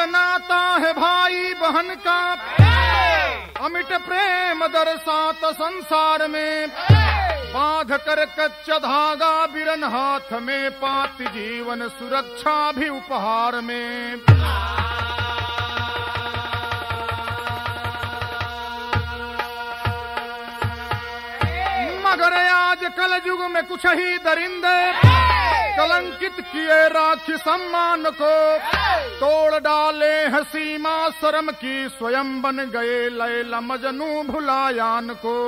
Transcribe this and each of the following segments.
नाता है भाई बहन का अमिट प्रेम दरसात संसार में बांध कर कच्चा धागा बिरन हाथ में पाति जीवन सुरक्षा भी उपहार में मगर आज कल युग में कुछ ही दरिंदे कलंकित किए राखी सम्मान को तोड़ डाले हैं सीमा शर्म की स्वयं बन गए लैला मजनू भुलायान को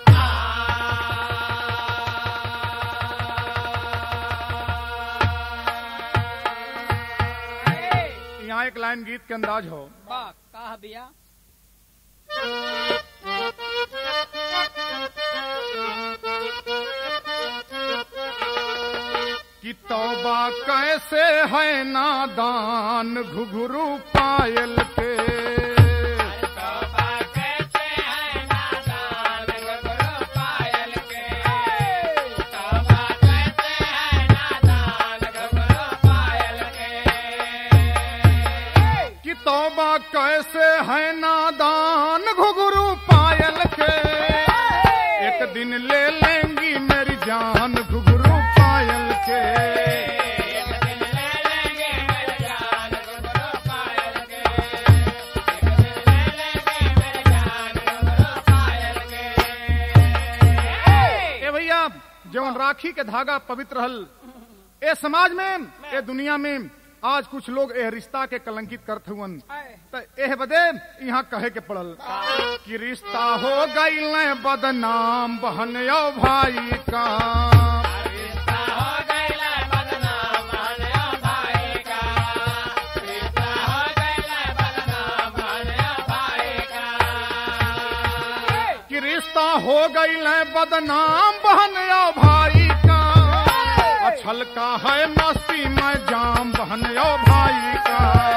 यहाँ एक लाइन गीत के अंदाज हो वाह कहा भैया कि तौबा कैसे है नादान घुघरू पायल के कि तौबा कैसे है नादान घुघरू पायल के एक दिन ले लेंगी मेरी जान घुघरू पायल के ए भैया जवन राखी के धागा पवित्र हल ए समाज में ए दुनिया में आज कुछ लोग ए रिश्ता के कलंकित करत हुवन त एह बदे यहाँ कहे के पड़ल कि रिश्ता हो गई बदनाम बहन यो भाई का कि रिश्ता हो गई बदनाम बहन यो भाई का अछल का है मस्ती में जाम बहन यो भाई का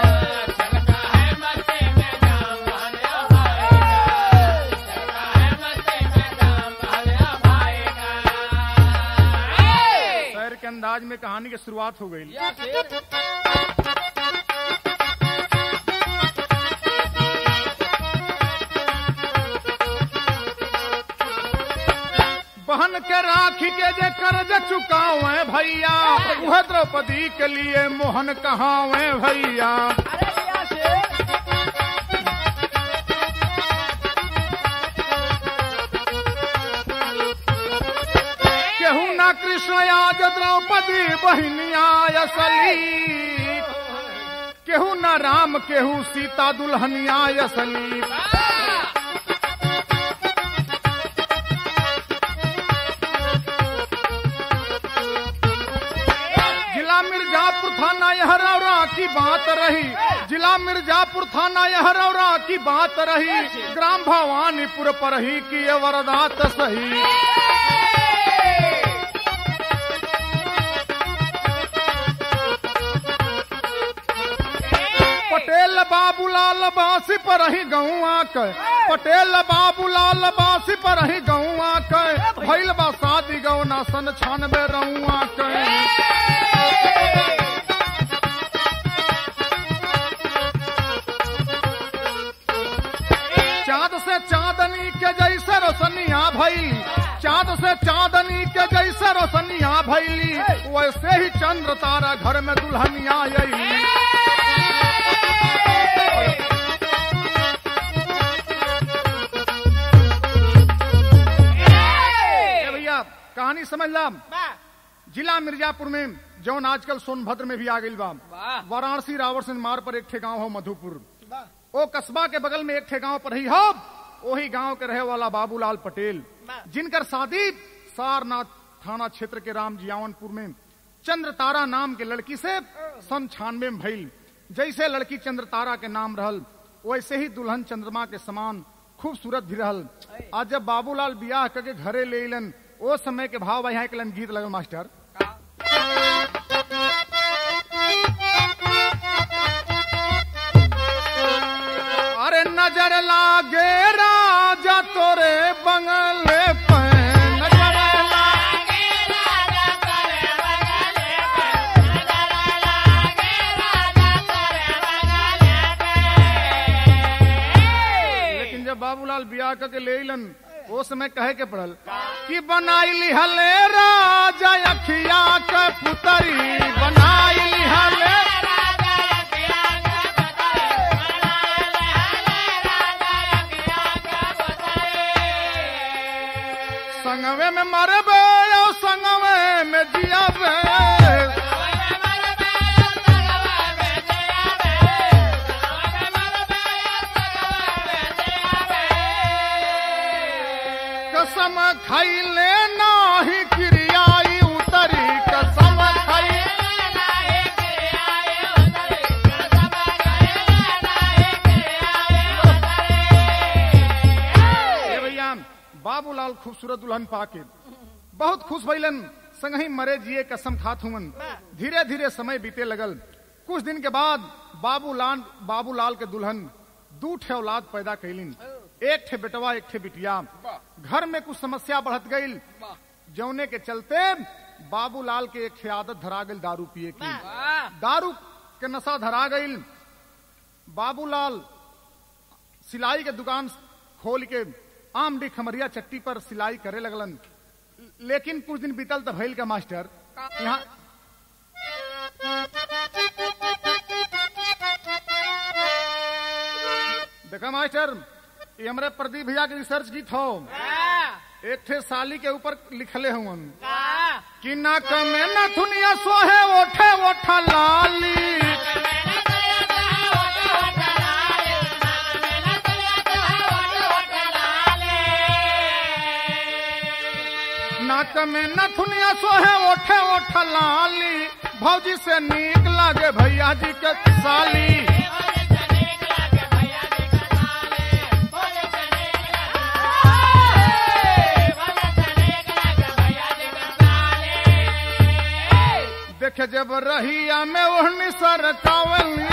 शहर के अंदाज में कहानी की शुरुआत हो गई या फिर बहन के राखी के जे कर्ज चुकावे भैया वह द्रौपदी के लिए मोहन कहावे भैया अरे भैया से केहू ना कृष्ण आज द्रौपदी बहनिया असली केहू ना राम केहू सीता दुल्हनिया असली जिला मिर्जापुर थाना यह रौरा की बात रही जिला मिर्जापुर थाना यह रौरा की बात रही ग्राम भवानीपुर पर ही की ये वरदात सही पटेल बाबूलाल बासी पर ही गौआ के पटेल बाबूलाल बासी पर ही गौआ के भैल बा शादी गौना सन छानबे रउआ के चाँद से चांदनी के जैसे रोशनिया भैली चाँद से चांदनी के जैसे रोशनिया भैली वैसे ही चंद्र तारा घर में दुल्हनिया अली ए भैया कहानी समझ ला वाह जिला मिर्जापुर में जौन आजकल सोनभद्र में भी आ गई बा वाह वाराणसी रावरसिंह मार्ग पर एक ठे गांव हो मधुपुर वाह ओ कस्बा के बगल में एक ठे गांव पर ही हो वही गांव के रहे वाला बाबूलाल पटेल जिनकर शादी सारनाथ थाना क्षेत्र के राम जियावनपुर में चंद्र तारा नाम के लड़की से सन छानवे में भइल जैसे लड़की चंद्र तारा के नाम रहल वैसे ही दुल्हन चंद्रमा के समान खूबसूरत भी रहल आज जब बाबूलाल बियाह करके घरे ले अलन ओ समय के भाव यहाँ एक गीत लगल मास्टर अरे नजर लागे राजा तोरे बंगले पे नजर लेकिन जब बाबूलाल बियाह करके ले अलन वो समय कहे के पड़ल कि बनाई लिहले राजा अखिया के पुतरी बनाई लिहले संगवे में मरबे और संगवे में जियाबे कसम खैले नाही क्रियाई उतरी कसम खैले ए भैया बाबूलाल खूबसूरत दुल्हन पाके बहुत खुश भइलन संगही मरे जिए कसम खात हुमन धीरे धीरे समय बीते लगल कुछ दिन के बाद बाबूलाल बाबूलाल के दुल्हन दू ठे औलाद पैदा कैलिन एक ठे बेटवा एक ठे बिटिया घर में कुछ समस्या बढ़त गई जौने के चलते बाबूलाल के एक ठे आदत धरा गई दारू पिए की दारू के नशा धरा गई बाबूलाल सिलाई के दुकान खोल के आमडी खमरिया चट्टी पर सिलाई करे लगलन लेकिन कुछ दिन बीतल तो भैल का मास्टर यहाँ देखा मास्टर ये हमारे प्रदीप भैया के रिसर्च की थो एक ठे साली के ऊपर लिखले हुन कि ना कमे न थुनिया सोहे ओठे ओठा लाली नाक में नथुनिया सोहे ओठे ओठ लाली भौजी से नीक लागे भैया जी के साली देखे जब रहिया में ओढ़नी सरकावली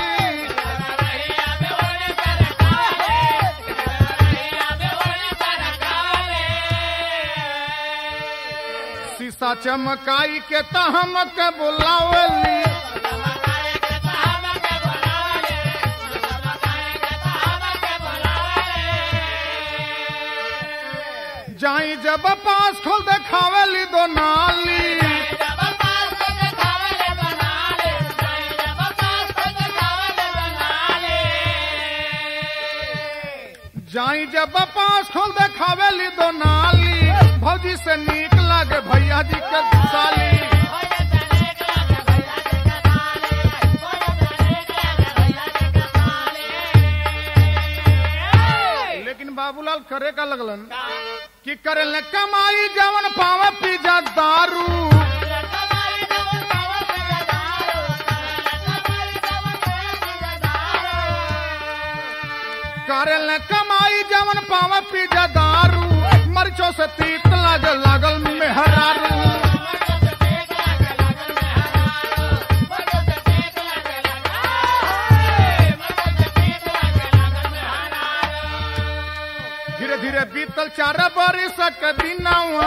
शीशा चमकाई के तहम के बुलावली जाई जब पास खोल देखावली दो नाली जाई जब पास खोल देखावेली दो नाली भौजी से नीक लागे भैया जी के साली लेकिन बाबूलाल करे का लगलन कि करे ले कमाई जवन पावे पीजा दारू करे ले कमाई जवन पावे पीजा दारू मरचो से तीत लागे लागल मेहरारू धीरे धीरे बीतल चार बरिस के दिनवा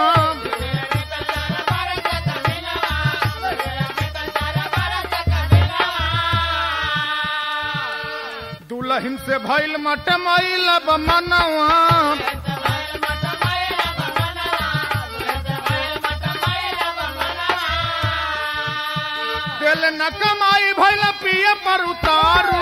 दुल्हन से भइल मट मैल मनवा दिल न कमाई भइल पिए पर उतारू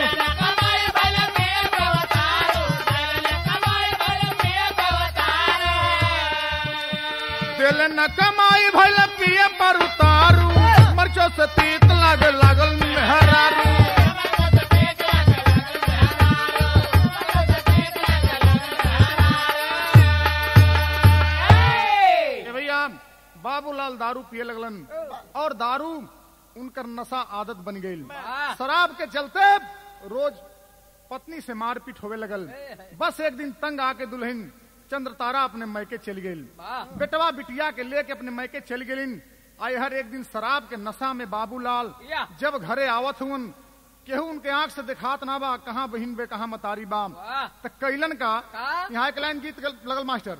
दिल न कमाई भइल पिए पर उतारू मरचो से तीत लागे लागल मेहरारू ए भैया बाबूलाल दारू पिए लगलन और दारू उनकर नशा आदत बन गई शराब के चलते रोज पत्नी से मारपीट होवे लगल बस एक दिन तंग आके दुल्हन चंद्र तारा अपने मैके चली गई बेटवा बिटिया के लेके अपने मैके चली गई आई हर एक दिन शराब के नशा में बाबूलाल या। जब घरे आवत हुन केहू उनके आंख से दिखात ना बा कहाँ बहिन बे कहाँ मतारी बा वाह। त कैलन का का? यहाँ एक लाइन गीत गल- लगल मास्टर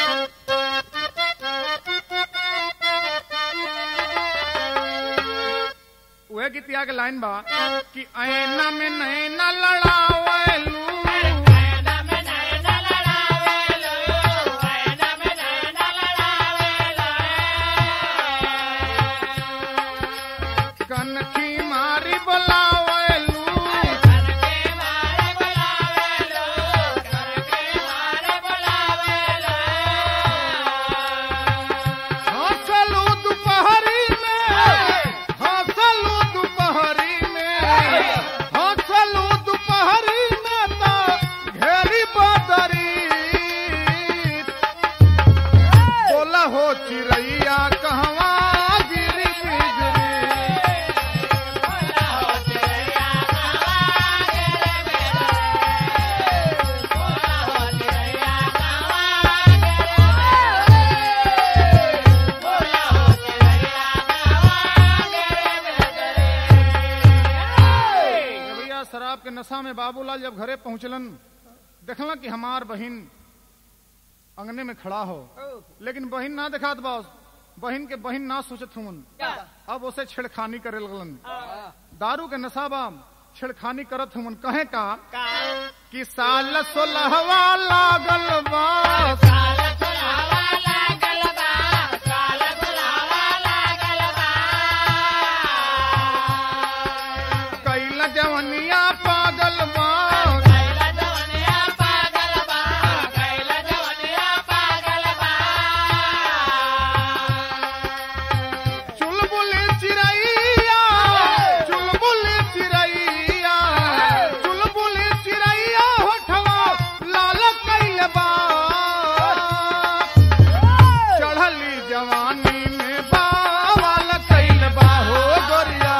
वह गीतिया के लाइन बा कि ऐना में नैना लड़ावलू नशा में बाबूलाल जब घरे पहुंचलन देखलन कि हमार बहिन अंगने में खड़ा हो लेकिन बहिन ना दिखात बा बहिन के बहिन ना सोचत हुन अब उसे छेड़खानी करे लगलन दारू के नशा बा छेड़खानी करत हुन कहे का कि साल सोलहवा लागल बा कैल जवनिया पागल बा चुलबुल चिड़ैया चुलबुल चिड़ैया चुलबुल चिड़ैया होठवा लाल कैल बा चढ़ली जवानी में बावल कैल बा हो गोरिया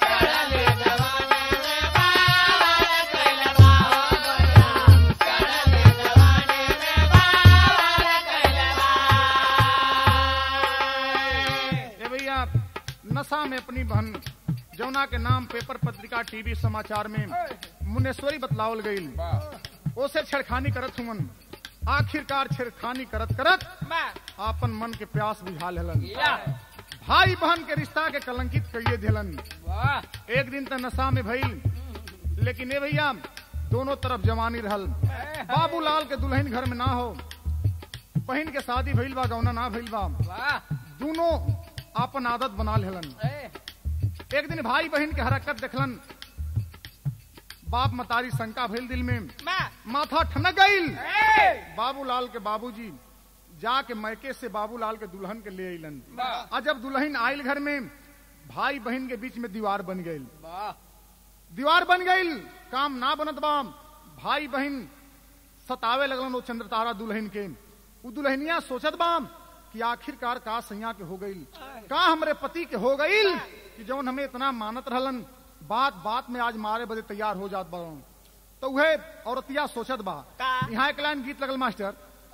ए भैया नशा में अपनी बहन जौना के नाम पेपर पत्रिका टीवी समाचार में मुनेश्वरी बतलावल गई ओसे छेड़खानी करत हुमन आखिरकार छेड़खानी करत करत आपन मन के प्यास बुझा लेलन भाई बहन के रिश्ता के कलंकित कइये देलन एक दिन त नशा में भइल लेकिन ए भैया दोनों तरफ जवानी रहल बाबूलाल के दुल्हन घर में ना हो बहन के शादी भइल बा गौना ना भइल बा दोनों आपन आदत बना लेलन एक दिन भाई बहन के हरकत देखलन बाप मतारी शंका भइल दिल में माथा ठनक गईल बाबूलाल के बाबूजी जाके मैके से बाबूलाल के दुल्हन के ले अइलन आ जब दुल्हन आयल घर में भाई बहन के बीच में दीवार बन गईल दीवार बन गईल काम ना बनत बा भाई बहन सतावे लगलन वो चंद्रतारा दुल्हन के उ दुल्हनिया सोचत बा कि आखिरकार का सैया के हो गईल का हमरे पति के हो गईल कि जौन हमें इतना मानत रहलन बात बात में आज मारे बदे तैयार हो जात बा तो उहे औरतिया सोचत बा का? यहाँ एक लाइन गीत लगल मास्टर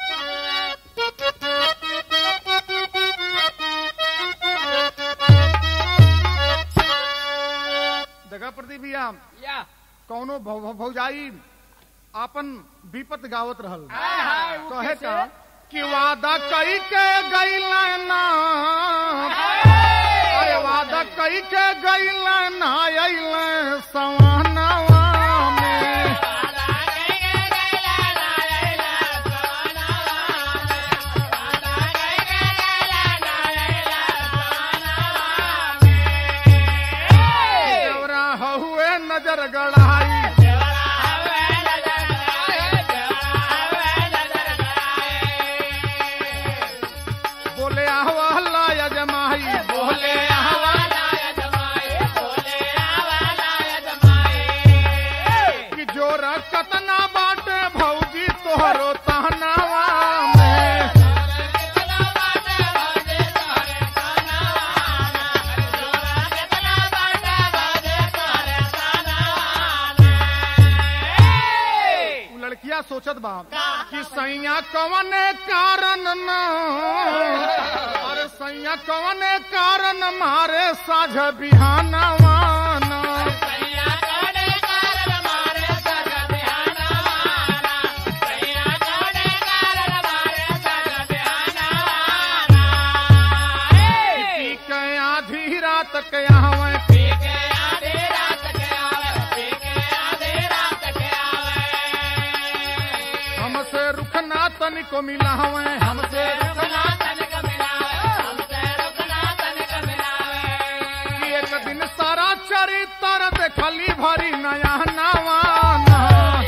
देखा प्रदीप भैया कौनो भौ- भौ- भौजाई आपन विपत गावत रहल हाय, हाय, उ कहे कैसे? का कि वादा कई के गईल ना अरे वादा कई के गईल ना अइल सवानवा में देवरा हुए नजर गड़ाई बोले आहवा यजमाई बोले आहवा कि जोर कतना बाटे भौजी तोहरो तहनावा में उ लड़किया सोचत बा कि सैया कवने कारण न अरे सैया कवने कारण मारे साझ बिहानवा न पी के आधी रात के आवे हमसे रुखना तनिको मिला हवे हमसे रुखना कि एक दिन सारा चरित्र देखली भरी नया नवा न।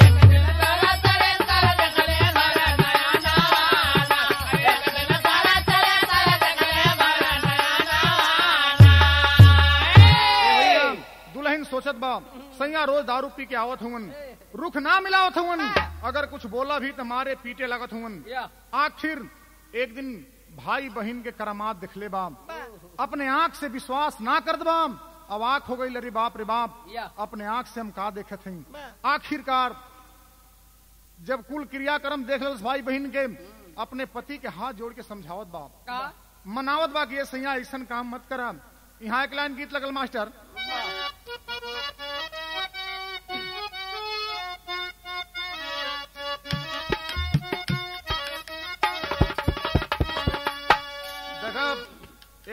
दुल्हन सोचत बा सैया रोज दारू पी के आवत हुवन रुख ना मिलावत हुवन अगर कुछ बोला भी तो मारे पीटे लगत हुवन आखिर एक दिन भाई बहन के करामात दिखले बा अपने आंख से विश्वास ना कर दबा अब आंख हो गई अरे बाप रे बाप या। अपने आंख से हम का देखे थे आखिरकार जब कुल क्रियाक्रम देख ले भाई बहन के अपने पति के हाथ जोड़ के समझावत बाप मनावत बा कि ये सैया ऐसा काम मत करा यहाँ एक लाइन गीत लगल मास्टर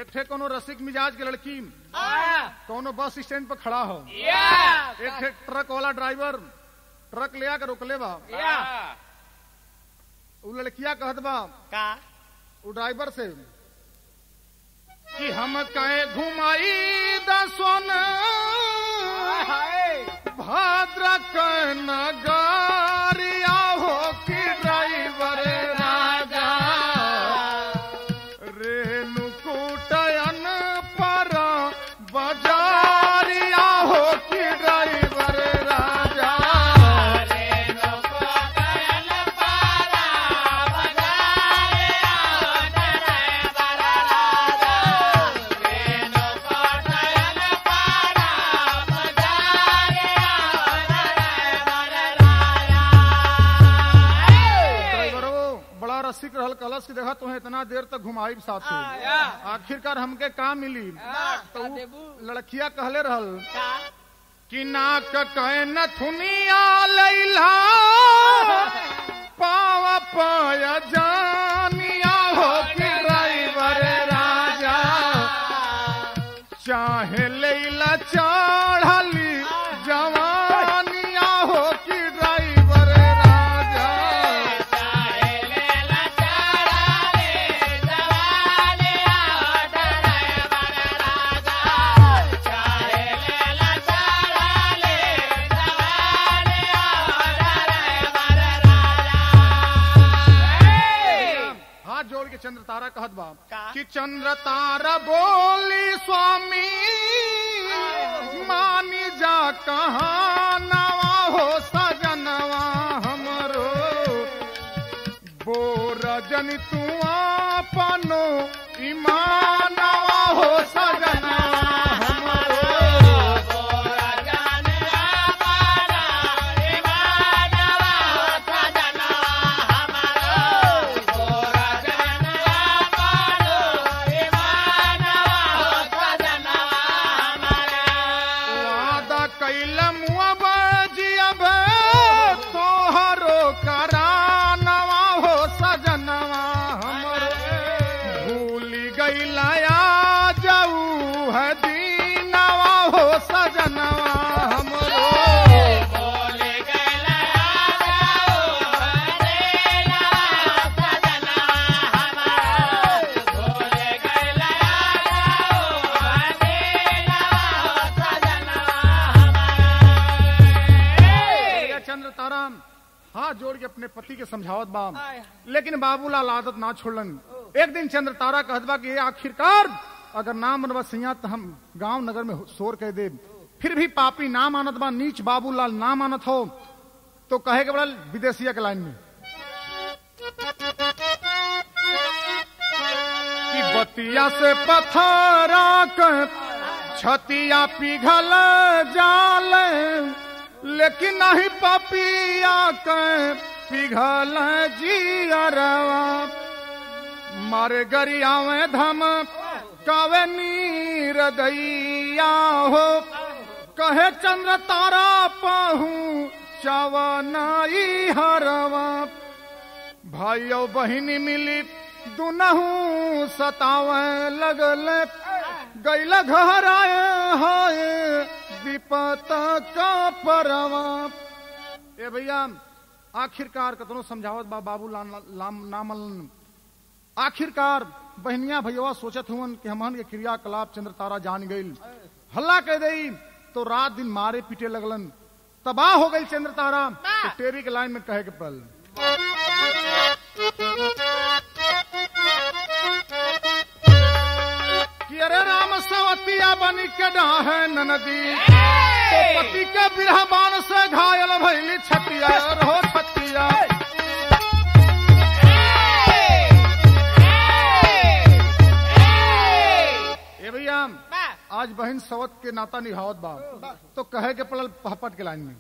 एक ठे कोनो रसिक मिजाज के लड़की कोनो बस स्टैंड पर खड़ा हो एक ठे ट्रक वाला ड्राइवर ट्रक ले आकर रोकले बा उ लड़किया कहत बा का उ ड्राइवर से कि हम कहे घुमाई दसोन भद्र के नगरिया हो कि ड्राइवर राजा रेणुकूटयन पर बजारिया हो कि ड्राइवर राजा ड्राइवरो बड़ा रसिक रहल कलश की देखा तुम्हें इतना देर तक घुमाई साथ आखिरकार हमके का मिली तो उ लड़किया कहले रहल कि नाक कहे नथुनिया लैला पाव पाय जानिया हो कि ड्राइवर राजा चाहे लैला चढ़ली जवानिया हो कि ड्राइवर राजा हाथ जोड़ के चंद्र तारा कहत बा का? कि चंद्र तारा बोली स्वामी मानी जा कहा नवा हो सजनवा हमरो बोर जन तू अपनो ईमानवा हो सजनवा हमरो वादा कैल मुअब जियब तोहरो करानवा हो सजनवा हमरो भूली गैलया जाऊ है दीनवा हो सजनवा हमरो ये चंद्र तारा हाथ जोड़ के अपने पति के समझावत बा लेकिन बाबूलाल आदत ना छोड़लन एक दिन चंद्र तारा कहत बा कि ये आखिरकार अगर ना मनवा सिया तो हम गांव नगर में शोर कह दे फिर भी पापी ना मानत बा नीच बाबूलाल ना मानत हो तो कहे के बड़ा विदेशिया के लाइन में कि बतिया से पथरा कर छतिया पिघल जाल लेकिन नहीं पपिया के पिघल जियरवा मारे गरिया में धम कवे नीर दैया हो कहे चंद्र तारा पाहू चवनाई हरवा भाइयों बहिनी मिली दुनहू सतावे लगल गैल घर आए हाय विपत का परवा ए भैया आखिरकार कतनो समझावत बा बाबू लाम, लाम नामल आखिरकार बहनिया भैया सोचत हुवन कि हमन के क्रियाकलाप चंद्र तारा जान गईल हल्ला कह दई तो रात दिन मारे पीटे लगलन तबाह हो गई चंद्र तारा तो टेरी के लाइन में कहे के पल कि अरे राम सवतिया बनी के डाहे ननदी तो पति के बिरह बाण से घायल भैली छतिया रहो छतिया ए भैया आज बहन सवत के नाता निभावत बा तो कहे के पड़ल पहपट के लाइन में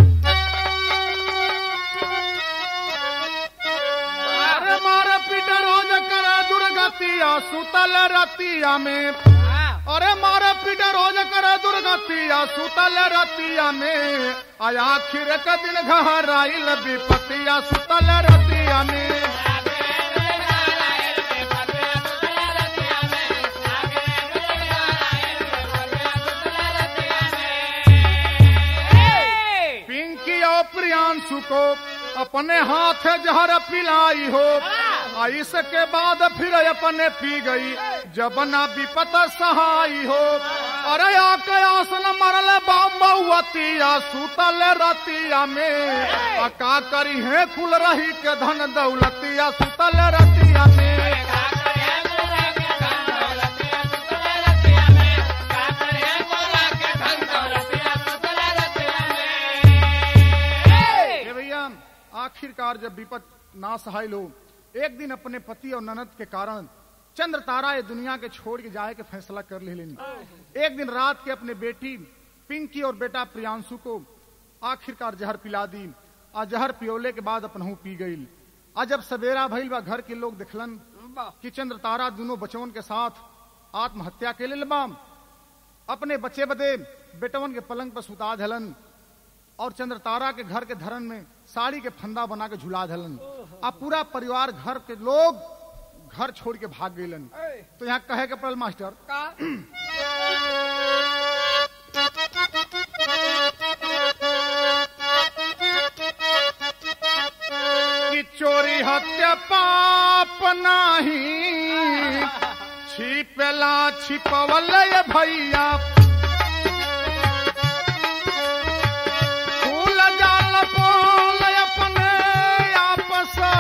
अरे मारे पीटे रोज करे दुर्गतिया सुतल रतिया में अरे मारे पीटे रोज करे दुर्गतिया सुतल रतिया में आया आखिर के दिन घर आइल विपतिया सुतल रतिया में अपने हाथ जहर पिलाई हो आ इसके बाद फिर अपने पी गई जब ना विपत सहाई हो अरे आके आसन मरल बाबुअतिया सुतल रतिया में आ का करी है कुल रही के धन दौलतिया सुतल रतिया में हे भैया आखिरकार जब विपत ना सहाय लो एक दिन अपने पति और ननद के कारण चंद्र तारा ये दुनिया के छोड़ के जाए के फैसला कर ले लेनी एक दिन रात के अपने बेटी पिंकी और बेटा प्रियांशु को आखिरकार जहर पिला दी आ जहर पियोले के बाद अपनहू पी गई आ जब सवेरा भइल बा घर के लोग देखलन कि चंद्र तारा दोनों बचवन के साथ आत्महत्या के लेल बा अपने बच्चे बदे बेटवन के पलंग पर सुता धलन और चंद्र तारा के घर के धरन में साड़ी के फंदा बना के झुला धलन अब पूरा परिवार घर के लोग घर छोड़ के भाग गईलन तो यहाँ कहे के पड़ल मास्टर का कि चोरी हत्या पाप नाही छिपेला छिपवल ये भैया फूल जाल पोल अपने आप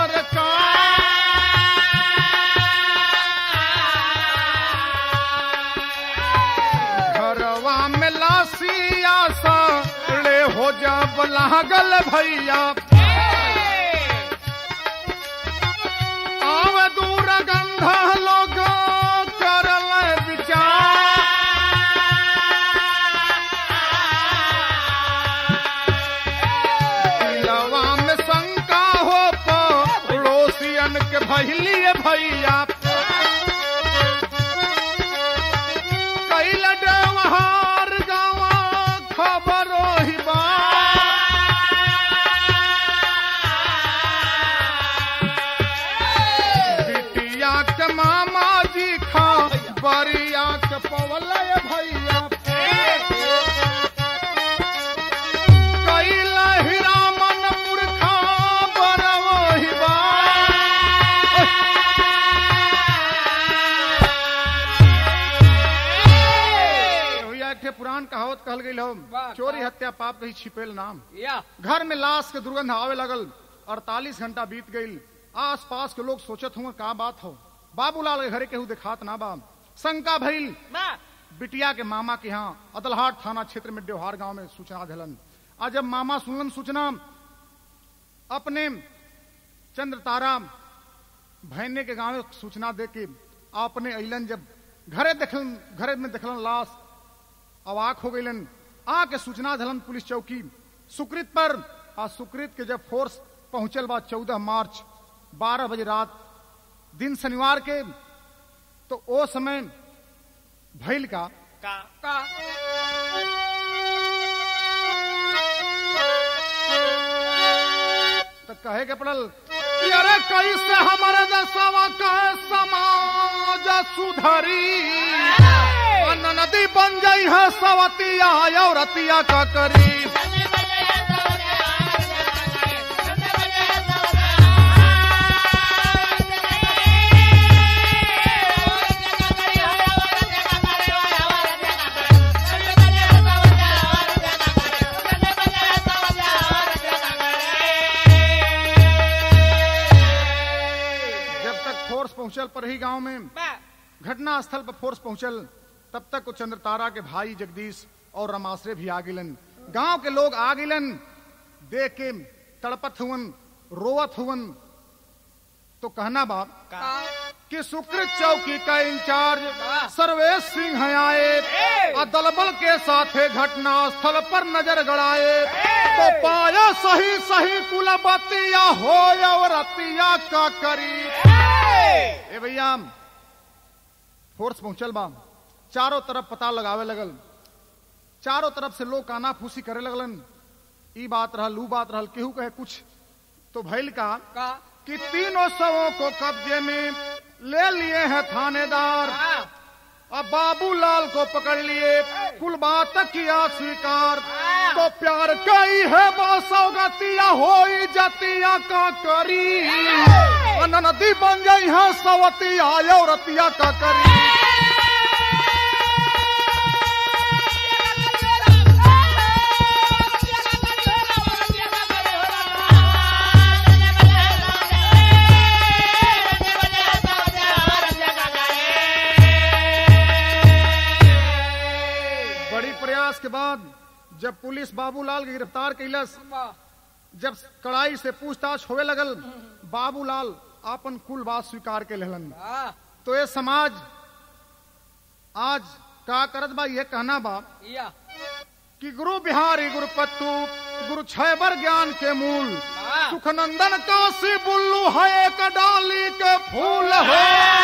सरकार घरवा में लासिया सा रे हो जब लागल भैया आव दूर गंध लोग करल विचार दिलवा में शंका हो पड़ोसियन के भैलिए भैया कैल डवहार गावा खबरो ही बा बिटिया के मामा जी खा बरिया के पवल भैया कैल हिरामन मूर्खा बरवही बा भैया एक ठे पुरान कहावत कहल गई हो वाह, चोरी का? हत्या पाप कही छिपेल नाम या घर में लाश के दुर्गंध आवे लगल अड़तालीस घंटा बीत गई आस पास के लोग सोचत हुए का बात हो बाबूलाल के घरे केहू देखात ना बा शंका भइल ना बिटिया के मामा के यहाँ अदलहाट थाना क्षेत्र में देवहार गांव में सूचना दिलन आज जब मामा सुनलन सूचना अपने चंद्र तारा भैने के गांव में सूचना दे के अपने अलन जब घरे देखलन घरे में देखलन लाश अवाक हो गईलन आ के सूचना दिलन पुलिस चौकी सुकृत पर आ सुकृत के जब फोर्स पहुंचल बा चौदह मार्च बारह बजे रात दिन शनिवार के तो ओ समय भैल का का का तो कहे के पड़ल कि अरे कैसे हमारे दसवा का समाज सुधरी अन्न नदी बन गई है सवतिया औरतिया का करी जब तक फोर्स पहुंचल पर ही गांव में बा घटना स्थल पर फोर्स पहुंचल तब तक वो चंद्रतारा के भाई जगदीश और रमाश्रे भी आ गिलन गांव के लोग आ गिलन देख के तड़पत हुवन रोवत हुवन तो कहना बाप का कि सुकृत चौकी का इंचार्ज वाह। सर्वेश सिंह हैं आए ए! और दलबल के साथ घटना स्थल पर नजर गड़ाए तो पाया सही सही कुलबतिया हो और रतिया का करी ए भैया फोर्स पहुंचल बा चारों तरफ पता लगावे लगल चारों तरफ से लोग काना फूसी करे लगलन ई बात रहल ऊ बात रहल केहू कहे कुछ तो भैल का का कि तीनों शवों को कब्जे में ले लिए हैं थानेदार का अब बाबूलाल को पकड़ लिए कुल बात किया स्वीकार तो प्यार कई है सौगतिया हो जतिया का करी नदी बन गई है सवतिया औरतिया का करी बड़ी प्रयास के बाद जब पुलिस बाबूलाल के गिरफ्तार कैलस जब कड़ाई से पूछताछ होवे लगल बाबूलाल आपन कुल बात स्वीकार के लेलन तो ये समाज आज का करत बा ये कहना बा कि गुरु बिहारी गुरु पत्तू गुरु छैबर ज्ञान के मूल सुखनंदन काशी बुल्लू है एक डाली के फूल हो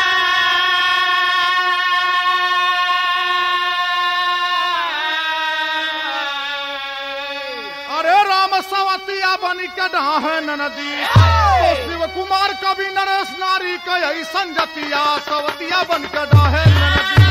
अरे राम सवतिया बनी के है नदी तो शिव कुमार कवि नरेश नारी के ऐसन जतिया सवतिया बन के है नदी